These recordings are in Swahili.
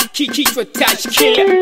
kichwa tashkia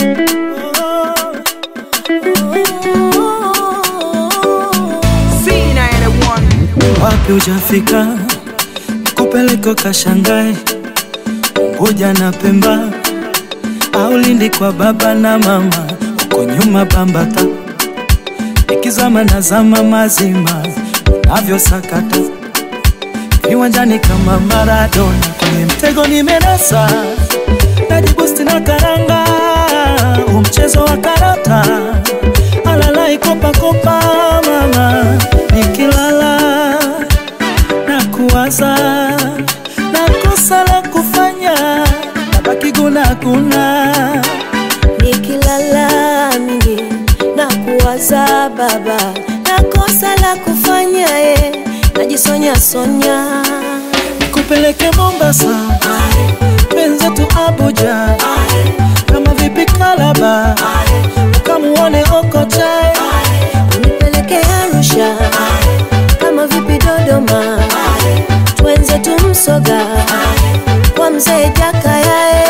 wapi ujafika kupeleko kashangae Unguja na Pemba au Lindi kwa baba na mama, uko nyuma Bambata, ikizama na zama mazima unavyosakata viwanjani kama Maradona, kwenye mtego nimenasa, najibusti na karanga, umchezo wa karata, alalai kopakopa mama, nikilala na kuwaza na kosa la kufanya nabaki gunaguna nikilala mimi na kuwaza baba na kosa la kufanya ye najisonya sonya nikupeleke Mombasa wenzetu Abuja kama vipi Kalaba ukamuone Okocha unipeleke Arusha kama vipi Dodoma twenze tumsoga kwa mzee Jakaya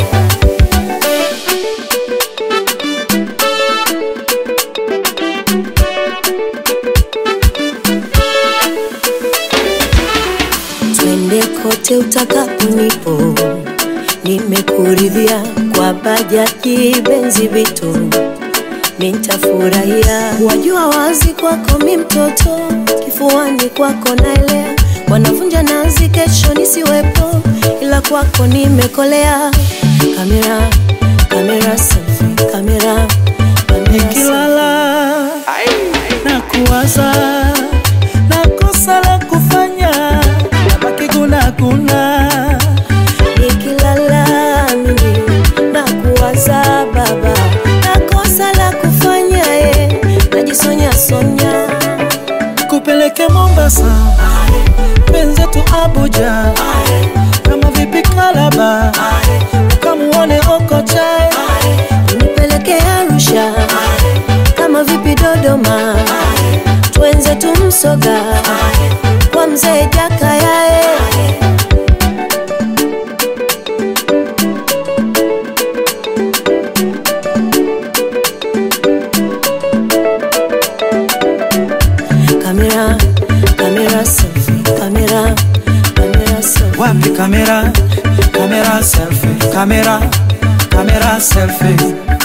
twende kote utakaponipo nimekuridhia kwa bajaji benzi vitu nitafurahia wajua wazi kwako mi mtoto kifuani kwako naelea wanavunja nazi kesho nisiwepo ila kwako nimekolea kamera kamera selfie kamera kamera selfie. nikilala na kuwaza na kosa la kufanya nabaki gunaguna nikilala mimi na kuwaza baba na kosa la kufanya ye najisonya sonya kupeleke Mombasa wenzetu Abuja kama vipi Kalaba ukamuone Okocha nipeleke Arusha kama vipi Dodoma twenze tumsoga kwa mzee Jakaya kamera kamera selfie kamera kamera selfie wapi kamera kamera selfie kamera kamera selfie